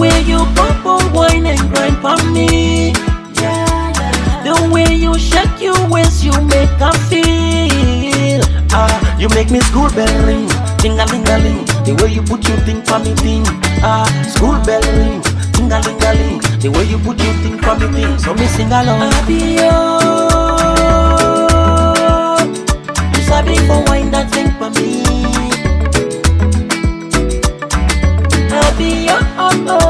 way you pop on wine and grind for me. The way you shake your waist, you make her feel. Ah, you make me school bell ring, ting a ling a ling. The way you put your thing for me thing. Ah, school bell ring, ting a ling a ling. The way you put your thing for me thing. So me sing along. Happy you sabi for wine that thing for me. Happy oh oh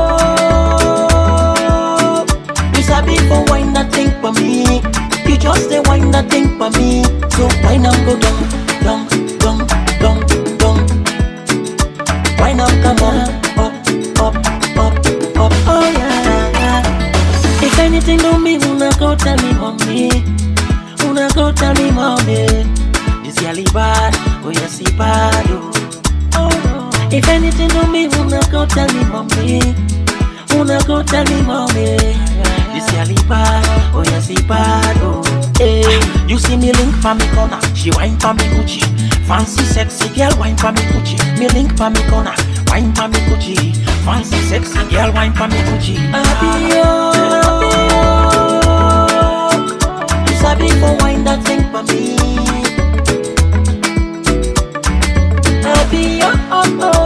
oh. You sabi for wine that thing for me. You just say wine that thing for me. So wine and go down, down, down, down, down. Wine and come on, up, up, up, up. Oh yeah. If anything do me, una go tell me mommy. Una go tell me mommy. This girl is bad, oh yes he bad oh. oh no. If anything do me, una go tell me mommy. Una go tell me mommy. This girl is bad, oh yes he bad oh. Hey, you see me link for me corner, she wine for me Gucci. Fancy sexy girl wine for me Gucci. Me link for me corner, wine for me Gucci. Fancy sexy girl wine for me Gucci. Happy you sabi for wine that thing for me. Happy oh oh oh.